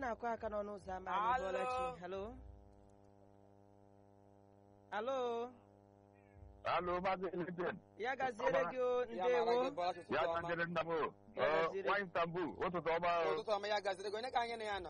na-akụ aka n'ọnụ ụzọ ama anyị Alo. bụọlachi halo halo Alo, Maazị Elijah. ya gaziere gị o Ya mara gị ndewo Bọlachi ụtụtụ Ya ọma. ka njere nna m o. Ya gaziri. Nwa Istanbul, ụtụtụ ọma o. ụtụtụ ọma ya gaziri gị onye ka anyị na ya nọ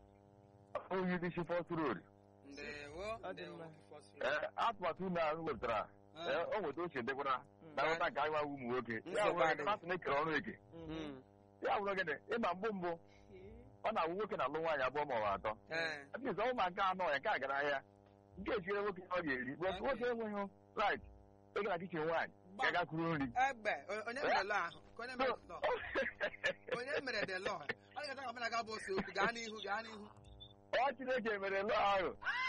Onye isi Fọst Road. ndewo Ọ dị ndewo, mma. First Ee, Road. atụmatụ unu ahụ wepụtara, Ah. ee, o nweta oche dịkwara Mm. na nghọta nke anyị nwa ụmụ nwoke. Ya Nsogbu wụrụ adịghị. na asị na ekere ọrụ eke. Mhm. Mm. Ya wụrụ gịnị, ịma mbụ mbụ, ọ na-awụ nwoke na-alụ nwaanyị abụọ ma ọ bụ atọ. Ee. At least ọnwụ ma nke anọ ya nke a gara ahịa. Nke echire nwoke ọ ga-eri. But nwoke enweghị right ịga na kichin nwaanyị Gba- ya ga kuru nri. egbe o- onye mere lọ ahụ Ka onye mere lọ onye mere de lọ ọ ga-ata ka ọbụla ga bụ ose okwu gaa n'ihu gaa n'ihu Ọ Chineke mere lọọ ahụ.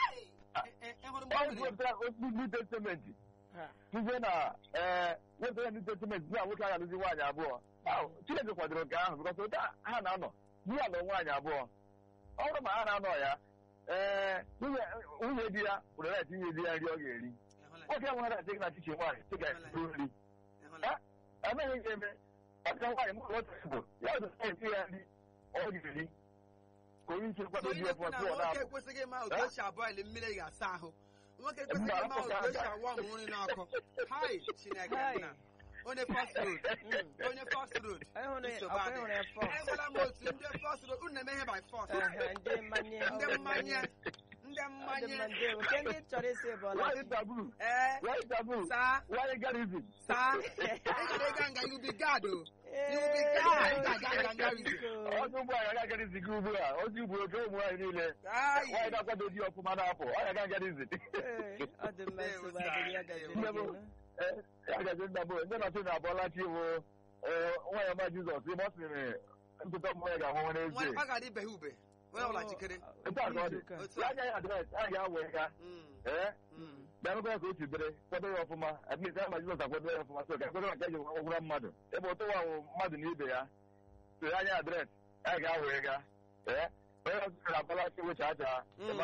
Ị- ị- ị hụrụ mgbe Ọ o mere wepụtara otu New Testament. Ha. Tuzie na ee wepụtara New Testament na nwoke agha alụzi nwaanyị abụọ. Ahụ, Chineke kwadoro nke ahụ bịkọta ụta ha na-anọ di ya lụọ nwaanyị abụọ. Ọ bụrụ ma ha na-anọ ya ee nwunye nwunye di ya were na tinye di ya nri ọ ga-eri. Ị hụla- Nwoke enweghị na chịk na kichin nwaanyị chịk ga- eru nri. ị hụla- Emeghị nke eme ọka nwaanyị mụrụ otu bụ ya ọzọ na-eti ya nri ọ ga-eri. Ka onye isi kwado So di ị ya na-ekwu na pụọ nwoke na-apụ. ekwesịghị ịma otu Eh? esi abọịlị mmiri ị ga-asa ahụ nwoke ekwesịghị Mba, ịma otu apụta esi aka. awa ọmụ nri n'ọkụ hai chineke Hai. nna onye fast road Mm. onye fast road Ịhụrụ ya- nsogbu ọkwa adịghị. ịhụrụ ya first. Enwela m otu ndị fast road unu na-eme ihe by force Ehe, ndị mmanye ndị ọ dị mmanye ndị Ọ dị mmanye mma, ndewo. nke ndị chọrọ isi Nwaanyị bụọlachi tabu. ee Nwaanyị tabu. saa Nwaanyị garizim. saa ị gara ịga nga you be God o You will be God. Ị ga-aga nga with you. Ọdụ ụgbọ anyị agaghị ziga ugbu a ozi ugbo oge ụmụ nwaanyị niile Ai. nwaanyị na-akwado di ọfụma na-apụ ọ ya agaghị zi Ee, ọ dị mma Ndewo, nsogbu sir. adịghị ya gaziri Ndewo. gị nụ. ya gazi nna bụ ndị nọchi na-abụọla chi bụ nwaanyị ọma Jizọs ime ọ sịrị ntụtụ mmụọ ya ga-ahụ nwere Nwa- eze ọ ga-adị ibe ha ube onye ọbụla jikere Etu a ka ọ dị. Izuụka. otu ya a agaghị adịrị a ga-awe ya Mm, ee mm. bịarụkwa ka o si dịrị kwado ya ọfụma at least ya ma Jizọs akwado ya ọfụma so ka ekwado maka eji ọgwụra mmadụ ebe ụtụwa wụ mmadụ na ibe ya so ya anya adres ya ga-awe ga ee onye ọzọ sịrị abala chi wecha acha Mm.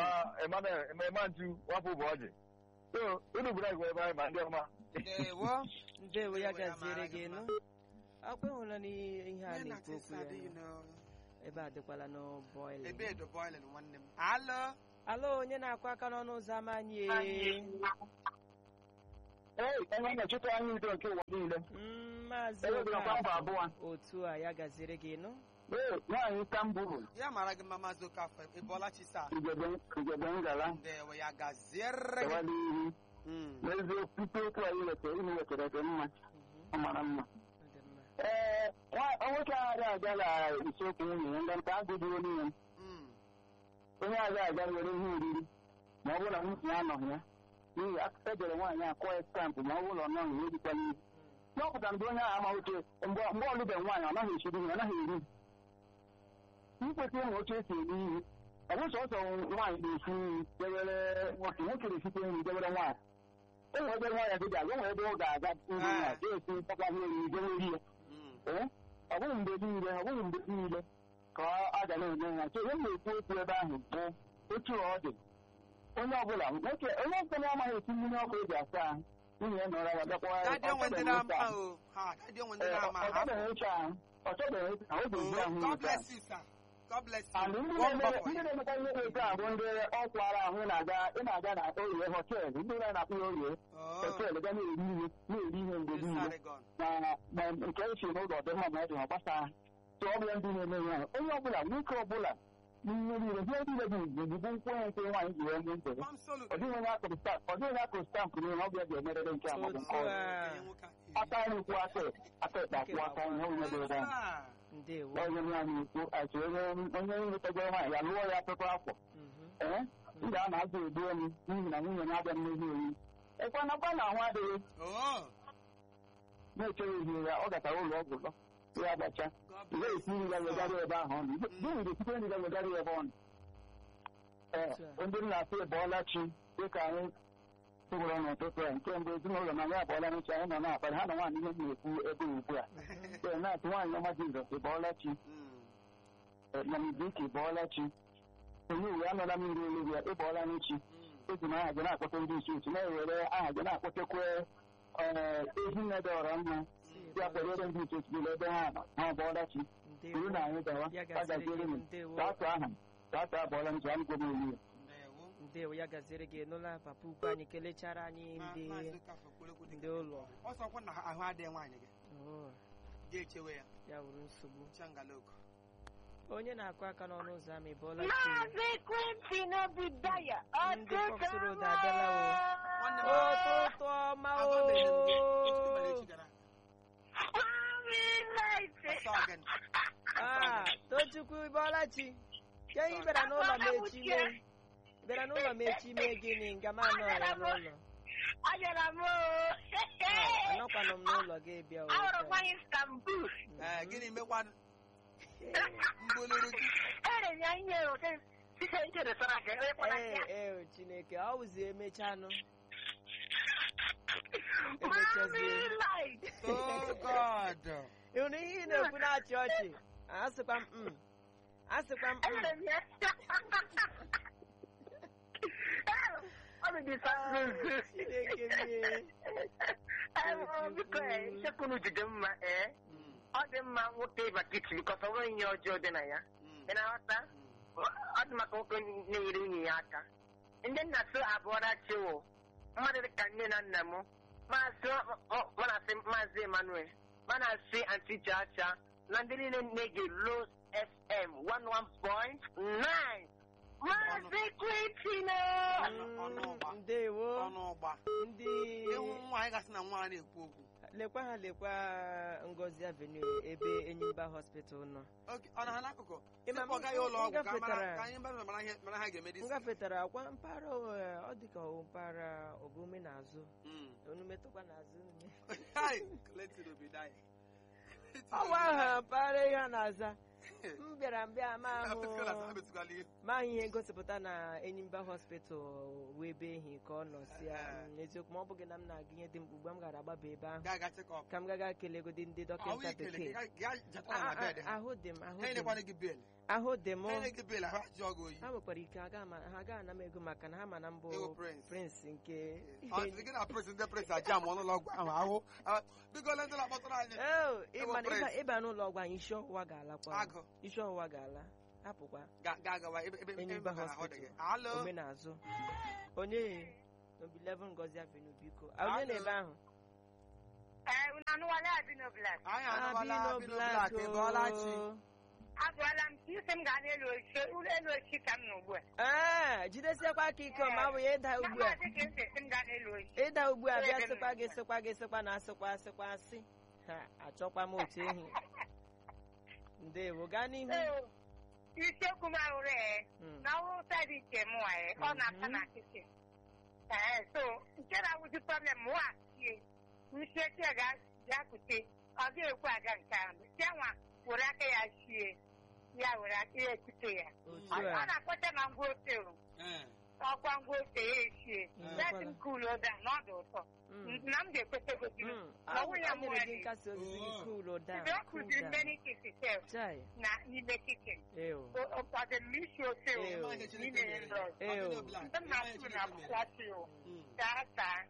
ịma ntu wapụ bụ ọjị so unu bụrụ agwa ebe anyị ma ndị ọma Ndewo. ndewo ya Ndewo, ya gaziere mara gị gị nụ akwa ịhụla n'ihe a Ihe na-ekwu na-atị okwu sad, you ya know. ebe a dịkwala n'bọịlị ebe edo boiling nwanne m alo alo onye na-akụ aka n'ọnụ ụzọ ama anyị ee. ee enwe nnọchite anya udo nke ụwa niile Mm, maazị Ebe dị ọkwa mba abụọ. Okafọ otu a ya gaziere gị nụ ee nwaanyị Istanbul ya mara gị mma maazị Okafor ị bọọla chi saa ugebe ngala ndewo ya gaziere gị gawa n'ihu Mm. n'eziokwu ikpe okwu anyị wetara unu wetara dị mma Mhm, ọ mara mma ọ dị mma. ee nwa- nwoke agha aga na isiokwu nwunye ya ndị nta agụdị olu ya Mm. onye agha aga were ihe oriri ma ọ bụrụ na nwunye ya anọghị ya n'ihi ejere nwaanyị a kụọ ya stampụ ma ọ bụrụ na ọ nọghị ya ejikwa n'ihu n'ọpụtara mgbe onye ahụ ama oche mgbe mgbe ọ lụbeghị nwaanyị ọ naghị echiri ihe ọ naghị eri ikwesị ịma oche esi eri ihe ọ bụ sọsọ nwaanyị na-esi nri dewere nwoke nwoke na-esikwa nri dewere nwaanyị o nwere ebe nwaanyị dị ga-aga o nwere ebe ọ ga-aga nri ya ga-esi ntakwa ihe oriri dewere ya Mm. ee ọ bụghị mgbe niile ọ bụghị mgbe niile ka a ga na-eme ya so ihe m na-ekwu okwu ebe ahụ bụ otu ọ dị onye ọbụla nwoke onye ọbụla amaghị esi mmiri ọkụ eji asa ahụ nwunye ya nọrọ ya bịakwa Dadị onwe ndị na-ama o ha dadị onwe ndị na-ama ọ ha chọbeghị ịcha ahụ ọ chọbeghị ịcha ahụ o ga-eji ahụ Oh, God ịcha bless you sir God bless you and ndị One na-eme- buffer. ndị na-emekwa ihe dị otu a bụ ndị ọkwara ahụ ị na-aga ị na-aga na orie họteelụ ndị na-akpụ ya orie Oh, họteelụ ga na-eri ihe na-eri ihe mgbe this niile Sarigon. na na nke esi n'ụlọ dị mma ma ọ dị ọ gbasa tụ ọ bụla ndị na-eme ihe ahụ onye ọbụla nwoke ọbụla n'ihe niile ihe niile dị igbo bụ nkwụ onye nke nwaanyị ji wee mee ntebe Palm solo. ọ dịghị onye akụrụ stampụ ọ dịghị onye akụrụ stampụ n'ihe ọbịa ga-emerere nke a maọbụ nke Otu ọzọ a Onye nwoke a- aka anyị kwụ aka aka ekpe akwụ aka ihe onye dị ebe ahụ Ah. ndewo onye nwaanyị ekwu achị onye onye nwetegoro nwaanyị ya lụọ ya ọtụtụ afọ Mhm, ee m ga-ana azụ egbu elu n'ihi na nwunye na-abịa mmezi oyi ekwanakwa na ahụ adịghị Oh, na-echere ihe ya ọ gatara ụlọ ọgwụ lọ ya gbacha God ị bless ga-esi nri ya you, wegara sir. ebe ahụ ọnụ gịnị ga-esite nri ya wegara ya ebe ọnụ ee Otu a. ndị nna asị bọọla chi dịka anyị tụgoro n'ụtụtụ a nke mbụ ezinụlọ na ya abọọla n'uche anyị nọ na-akparị ha na nwaanyị ihe m na-ekwu ebe ugbu a ee na-atụ nwaanyị ọma Jizọs ị bọọla chi Mm. na miziki bọọla chi onye uwe anọla m iri olu ya ị bọọla n'echi Mm. eji m aha gị na-akpọta ndị isi otu na-ewere aha gị na-akpọtakwa ee ezi nne dị ọra mma ya kwadoro ndị isi otu niile ebe ha nọ ha bọọla chi ndewo buru na anyị gawa ya ọ gaziere gaziere gị m ndewo ka atụ aha m tata abụọla nche anyị kwebe elu ndewo ndewo ya gaziere gị nụla papa ukwu anyị kelechara anyị Ma- ndị maazị Okafor Okporokwu dị ndị ka- ụlọ ọ sọkwa na ahụ adịghị nwaanyị gị Oh, ga-echewe ya ya wuru nsogbu changaloko onye na-akụ aka n'ọnụ ụzọ ama ịbọọla chi Maazị Quintin Obidaya Ndị Fox Road abịala Nwanne m- ụtụtụ ọma o agwabeghị m gị echi mere echi gara ọsọ again. Ah, tochukwu ịbọọla chi ke ị bịara n'ụlọ m echi mee ị bịara n'ụlọ m echi mee gịnị nga m anọ ya n'ụlọ Abịara m Ah, anọkwanụ m n'ụlọ gị bịa o ahụrụ taa. nwanyị Istanbul Ee, gịnị mekwanụ mgboluru gị ere ya ihe oke site nchere sara ka ekwekwala ee ya ee chineke ọ wụzi emechanụ Mami emechazie light oh god ị hụrụ ihe ị na-ekwu na-achị ọchị asịkwa m mm. asịkwa m mm. ere ya ọ dị Istanbul chineke mie biko ichekwunu jide mma ee Mm, ọ dị mma nwoke ịba kichin bikọs ọ nweghị ihe ọjọọ dị na ya mm, ị na-aghọta ọ dị maka nwoke na-enyere nwunye ya aka ndị nna so abụọla chiwo mmadụ dịka nne na nna m maazị manasị maazị emmanuel manasị anti chacha na ndị niile na-ege los fm 11.9 maazị kwitine ọnụ ọgba. Mm, ndewo ọnụ ọgba ndị ịhụ nwaanyị gasị na nwa na-ekwu okwu lekwa ha lekwa ngozi avenue ebe enyimba hospital nọ Oke, ọ na ha n'akụkụ Ịma, Sịpụ ọ gaghị ụlọ ọgwụ ka m mara gafetara- ka anyị mara mara ihe mara ha ga-eme m gafetara akwa mpaghara eh, ọ dịka ọ mpaghara obume n'azụ unu metụkwa n'azụ unu ọwa ahụ mpaghara ihe a na-aza m bịara mbịa ma ahụ ma ihe ngosipụta na enyimba hospital wee ebe ehi ka ọ nọ si ya mm, eziokwu ma ọ bụghị na m na-aga ihe dị mkpa ugbu a m gara agbaba ebe ahụ ga-aga chekọp ka m gaga kelegodi ndị dọkịta bekee na bed ha ahụ dị m ahụ ha dị m enyekwana gị bel ahụ dị m ha enye gị bel ahụ ajụọ gị oyi ha nwekwara ike aga ama- ha ga ana m ego maka na ha ma na mbụ Ịwụ prince. prince nke Ọ sị gị na pres ndị pres aja ma ọnụlọ ọgwụ ahụ ahụ Ah, biko le ndị na-akpọtara anyị Oh, ịma na Ịwụ ịba- prince. ịba n'ụlọ ọgwụ anyị isi ọwụwa ga-alakwa agụ isi ọwụwa ga-ala hapụkwa ga- ga-agawa ebe ebe ebe Enyimba maka na ahụ dị gị hospital alo omenazụ onye nobi 11 ngozi avenue biko Ah, onye na ebe ahụ ee unu anụwala abino black anyị Ah, anụbala Bino bino Black, blak ịbọọla chi oh. agụọla m isi m gaa n'elu oche ụlọ elu oche ka m nọ ugbu a Ee, jidesiekwa aka ike ma ọ bụ ya ịda ugbu a maazị ka esi esi m gaa n'elu oche ịda ugbu a bịa Ebe m sịkwa gị nọ. sịkwa gị sịkwa na asịkwa asịkwa asị ha achọkwa m otu ehi ndewo gaa n'ihu Ee, isiokwu m ahụrụ ee Mm. na ọrụ saịdị nke m nwa ee ọ na-asa Mhm. na kichin ee so nke na-awụzi problem m wa sie nsi echi ya ga-akute ọ ga-ekwe aga nke ahụ sie nwa were aka ya sie ya were aka ya ekute ya otu ọ a na-akpọcha na ngwa ofe o. Ee. ọkwa ngwa ose ya eshie Mm. let m cool down na ọ dị ụtọ Mm. na m ga-ekweta goziri Mm. na nwunye a m nyere gị nwere nkasi obi gị Oh. cool down Ibe ọ cool kụziri down. many things sef Chai, na n'ime kichin ew. ọ dị m isi ofe o Ew. Ịma ihe Chineke n'ime mere. nrọ Ew. Bino Black, ndị m ịma ihe na-atụ Chineke na mere. akwụkwọ o Mm. gaa taa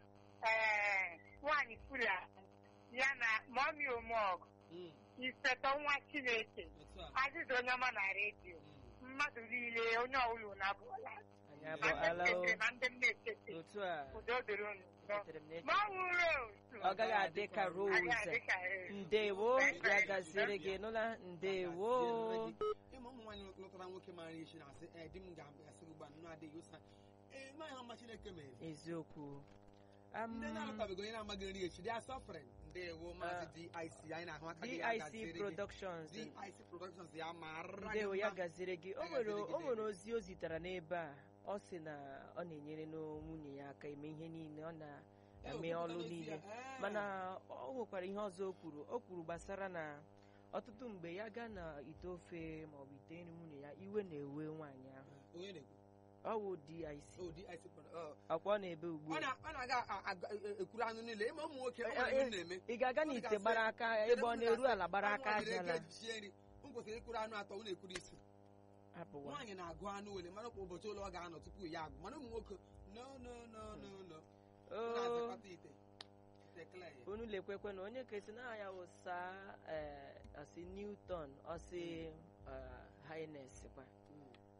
ee nwaanyị fula ya na mọmi omog Mm. isetọ nwa chineke Otu a. azịza onye ọma na redio Mm. mmadụ niile onye ọbụla na abụọla anyị ma abụọla ndị o m na ndị m na-echete otu a udo dịrị unu nsọ echetere m na ma ọ wụrụ otu ọ gaghị adị ka agaghị rose adị ka rose. ndewo ya gaziere gị nụla ndewo ịma ụmụ nwaanyị lụtara nwoke mara isi na-asị ee di m ga-asị gị ugbu a nnụ adịghị ụsa ee ma ha mma Chineke mere eziokwu Am, ndị na-alụtabeghị onye na-amaghị nri echi dị asọfren ndewo maazị dic anyị na-ahụ aka gị ya dic gaziere gị. productions dic productions ya mara gị ndewo ya mma. gaziere gị o Ya nwere gaziere gị, o nwere David. ozi o zitere n'ebe a ọ sị na ọ na-enyere n'o- nwunye ya aka eme ihe niile ọ Ee, na-eme okwupụta ọlụ n'ezi niile ya, ee. mana ọ nwekwara ihe ọzọ o kwuru o kwuru gbasara na ọtụtụ mgbe ya gaa na ite ofe maọbụ ite nri nwunye ya iwe na-ewe nwaanyị ahụ onye na-ekwu ọ wụ dic Oh, DIC product- oh. ọkwa ọ na-ebe ugbu ọ a na- ọ na-aga a- a- a- ekwuru anụ niile ịma ụmụ nwoke ọ Eh, nwere eh, ihe m na-eme ị ga-aga Ọ n'ite dịgasị- gbara aka ebe ọ na-eru ala gbara aka Anụ nwere ajala ike eji sie nri m kwesịrị ịkwụrụ anụ atọ unu ekwuru isi apụwa nwaanyị na-agụ anụ wele mara kwa ụbọchị ole ọ ga-anọ tupu ya agụ mana ụmụ nwoke no no no no no Ọ oo na-azakọta ite ite clay. unu lekwekwe na onye ka esi na ya wụsa ọsi newton ọsi highness kwa Mm.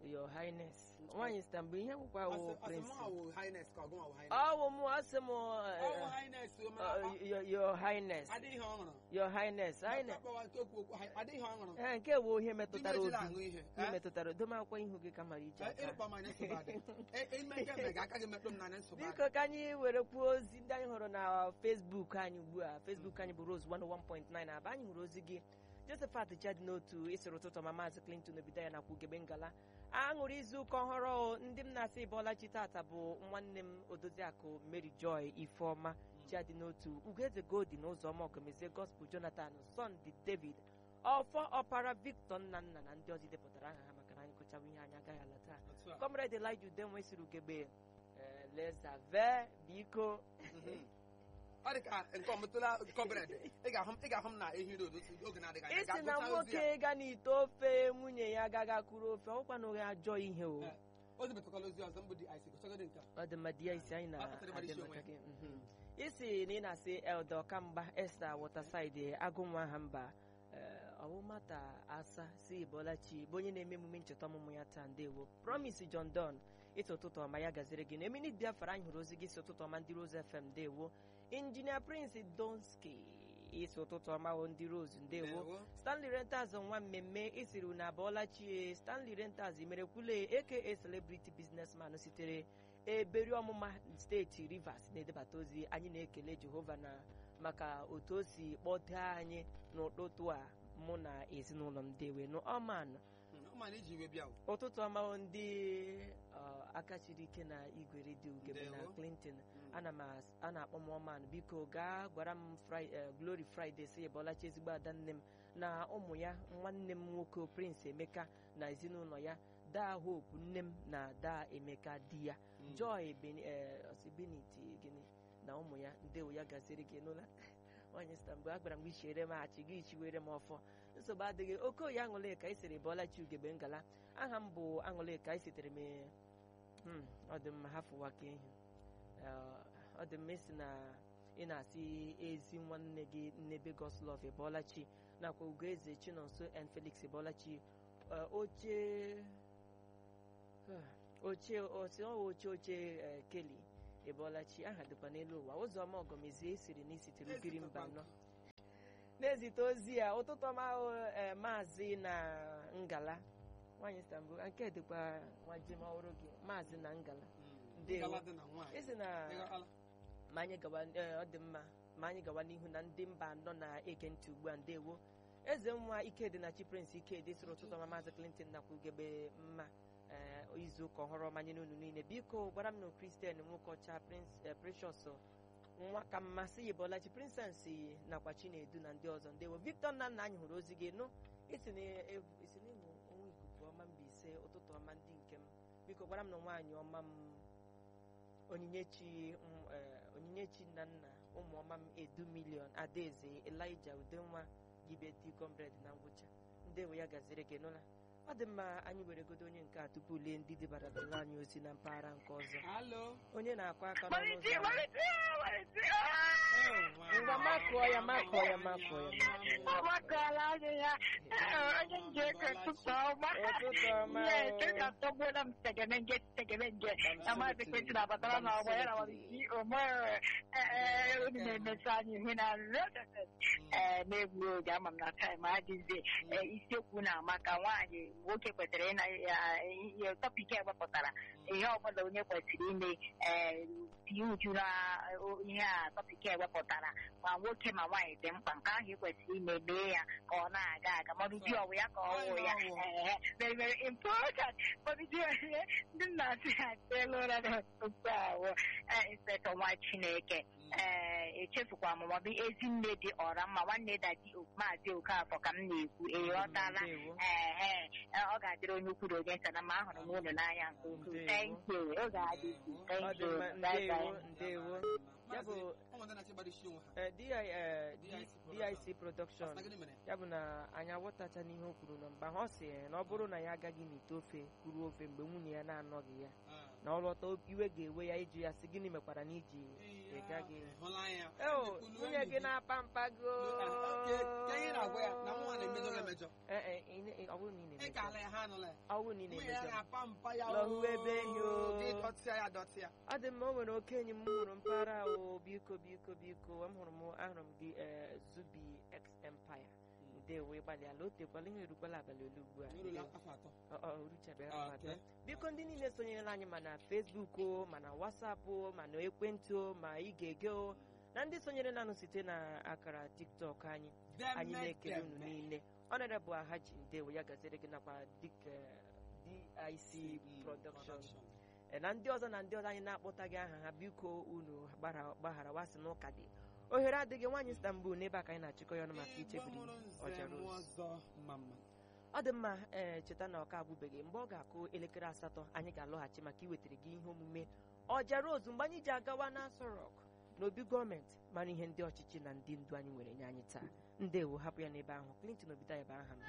your highness nwaanyị sita mgbe ihe gwụkwa wụ prince ọsịmụ highness ka ọgụnwa wụ highness ọwụ mụ asị m ọwụ highness o mana your your highness adịghị ọ ṅụrụ your highness highness akpawa nke okwu okwu adịghị ọ ṅụrụ ee nke bụ ihe metụtara Ndị obi ejila aṅụ ihe ihe metụtara domakwa ihu gị ka mara ije aka ịrụkpa m anya nsogbu adị ime nke mbe ga aka gị metụ m n'anya nsogbu adị biko ka anyị were kwuo ozi ndị anyị hụrụ na facebook anyị ugbu a facebook anyị bụ rose 101.9 aba anyị hụrụ ozi gị josephat jadi n'otu ịsịrị ụtụtụ ma maazị clinton obido ya nakwa ugebe ngala aṅụrụ izu ụka ọhụrụ ndị m na-asị bọlachi tata bụ nwanne m odoziakụ mary joy ifeọma jadi n'otu ugeze goldi na ụzọma ọgọmezie gospel jonathan sunday david ọfọ ọpara victor nnanna na ndị ọzọ depụtara aha ha maka na anyị gụchawa ihe anyị agaghị ala taa Otu a. comrade elija udenwe siri ugegbe eh, lezave biko Mhm. ọ dị ka nke ọmụtụla kọbred ị ga-ahụ ị ga-ahụ m na ehi road otu oge na-adịghị anya isi na ga-agụcha ozi ya nwoke ga n'ite ofe nwunye ya agaghị akụrụ ofe ọkwanụghị ajọ ihe o Eh, o zipụtakwala ozi ọzọ mbụ dị ic gụchagodị nke a. ọ dị mma di ya isi anyị Ọ kpatara mmadụ na-adị isi maka onwe gị mhm. isi na ị na-asị elde ọkamgba esta wọtasaịdị agụnwa ha mba eh, ọwụmata asa si bọlachi bụ onye na-eme emume ncheta ọmụmụ ya taa ndewo promise john don ịtụ ụtụtụ ọma ya gaziri gị na eminit biafra anyị hụrụ ozi gị si ụtụtụ ọma ndị rose fm ndewo injinia prince donski isi ụtụtụ ọma wo ndị rose ndewo Ndewo. stanley renters nwa mmemme isiri unu abụọla chie stanley renters imerekwule aka celebrity businessman sitere eberi ọmụma steeti rivers na-edebata ozi anyị na-ekele jehova na maka otu o si kpọtee anyị n'ụtụtụ a mụ na ezinụlọ m dewe n'ọman Mm, ọ ma na iji iwe bịa o. ụtụtụ ọma ndị uh, aka siri ike na igwe redio ugebe na Ndewo. clinton Mm. ana m as- a na-akpọ m ọman biko gaa gwara m Fri- eh, glory friday si bọlachi ezigbo ada nne m na ụmụ ya nwanne m nwoke prince emeka na ezinụlọ ya daa hope nne m na daa emeka di ya Mm. joy Beni- eh, osi beniti gịnị na ụmụ ya ndewo ya gaziri gị n'ụlọ nwaanyị sita mgbe a gwara m gị chiere m achị gị chiwere m ọfọ nsogbu adịghị okoye aṅụlịka ị sịrị bọlachi ugegbe ngala aha m bụ aṅụlịka ị sitere m Hmm, ọ dị mma hafụwa ka ehi Eh, ọ dị mma isi na ị na-asị ezi nwanne gị nnebe goslov ebọlachi nakwa ugoeze chinonso and felix ebọlachi Eh, oche oche osi ọ oche oche eh, keli ebọlachi aha dịkwa n'elu ụwa ụzọma ọgọmezie esiri na isitere ugiri mba nọ na-ezite ozi ya ụtụtụ ọma ahụ eh, maazị na ngala nwaanyị istanbul nke dịkwa nwa jem ọhụrụ gị maazị na ngala Mm. Ndewo. Ngala dị na nwaanyị. isi na Ịghọtala? ma anyị gawa eh, ọ dị mma ma anyị gawa n'ihu na ndị mba anọ na-ege ntị ugbu a ndewo eze nwa ikedi na chi prince ikedi sịrị ụtụtụ ọma maazị clinton nakwa ugebe mma eh, izu ụka ọhụrụ ọma nye n'unu niile biko gwara m na kristian nwoke ọcha prince eh, precious nwa ka mmasị yibọlachi princess nakwa chinedu na ndị ọzọ ndewo victor nna nna anyị hụrụ ozi gị nụ isi na evu- isi na ịmụ onwe ikuku ọma mbaise ụtụtụ ọma ndị nke m biko gwara m na nwaanyị ọma m onyinyechi m, eh, onyinyechi nna nna ụmụ ọma m edu milion adaeze elija udenwa gibedi comrade na ngwụcha ndewo ya gaziri gị nụla ọ dị mma anyị were godo onye nke a tupu lee ndị dịbaratara anyị ozi na mpaghara nke ọzọ Alo. onye na-akụ aka n'ọnụ Malite, ụzọ ámá. malite, malite. ngwa makụọ ya makụọ ya makụọ ya Ọ gbakọọla anya ya. Ee, Onye nje ka ụtụtụ ọma. ụtụtụ ọma Yes, o. ị ga-atọgbuola m tegemenge tegemenge. Na maazị Kwesi na-abatara na ọgbọ ya na ọdịsi omere unu na-emesa anyị ihu na rọdefes ee na-egbu oge ama m na taịm adịghịzi Ee, isiokwu na-ama ka nwaanyị nwoke kwesịrị ịna ya ihe tọpik ewepụtara ihe ọbụla onye kwesịrị ime ee tinye uju na o- ihe a tọpik ewepụtara ma nwoke ma nwaanyị dị mkpa nke ahụ ị kwesịrị ime mee ya ka ọ na-aga aga mmadụ di ọwụ ya ka ọ wụ ya Ee, very very important mmadụ di ọwụ ya ndị nna asị ha teela ụra na tupu ahụ inspectọ nwa chineke ee echefukwa m maọbụ ezi nne dị ọra mma nwanne dadi maazị okafọ ka m na-ekwu ee ọ tala Ndewo. ee ọ ga-adịrị onye ukwu na onye nta na ma ahụrụ m unu n'anya nke ukwuu Ndewo. thank you oge adịghị ọ thank dị you mma bye ndewo bye ndewo ya bụ Maazị, ọ nwere ndị na-achọ ịgbado isi onwe ha. eh, DI, eh, DIC dic production Asị na gịnị mere? ya bụ na anyị aghọtacha n'ihe o kwuru na mgbe ahụ ọ sị na ọ bụrụ na ya agaghị n'ite ofe kuru ofe mgbe nwunye ya na-anọghị ya Ah. na ọ lọta iwe ga-ewe ya ịjụ ya sị gịnị mekwara na iji Ee, ị gaghị hụla ya eo nwunye gị na-apa mpa go ka ihe na-agwa ya na nwa na-emejọ gị emejọ Ee, ee, ị na- ị- ọ bụrụ na ị ị ka ala na-emejọ ya ha nụla ya ọ bụrụ na ị nwunye ya na-emejọ na-apa mpa ya Lọhụ ebe enyi o. gị dọtịa ya dọtịa ọ dị mma o nwere oke enyi m hụrụ mpaghara o biko biko biko m hụrụ m ahụrụ m gị ee, zubi x empire ndewo ịgbalịala o tekwala ihe erukwala abalị ole ugbu a n'ụlọ afọ atọ Ọ- ọ, ruchabeghị Ah, afọ atọ. okay. biko ndị niile sonyere anyị ma na fesbuk o ma na wasapụ o ma na ekwentị o ma ị ga-ege o na ndị sonyere nanụ site na akara tiktok anyị anyị na-ekele unu niile ọnọdụ ahaji ndewo ya gaziri gị nakwa dịka dic production E, na ndị ọzọ na ndị ọzọ anyị na-akpọtaghị aha ha biko unu gbara- gbaghara wasị n'ụka dị ohere adịghị nwaanyị istanbul n'ebe a ka anyị na-achịkọ ya ọnụ maka ichebiri ọjara ozu ọzọ mama ọ dị mma ee cheta na ọka abụbeghị mgbe ọ ga-akụ elekere asatọ anyị ga-alọghachi maka iwetara gị ihe omume ọjara ozu mgbe anyị ji agawa n'asọ rọk n'obi gọọmenti mara ihe ndị ọchịchị na ndị ndu anyị nwere nye anyị taa ndewo hapụ ya n'ebe ahụ clinton obita ya bụ aha m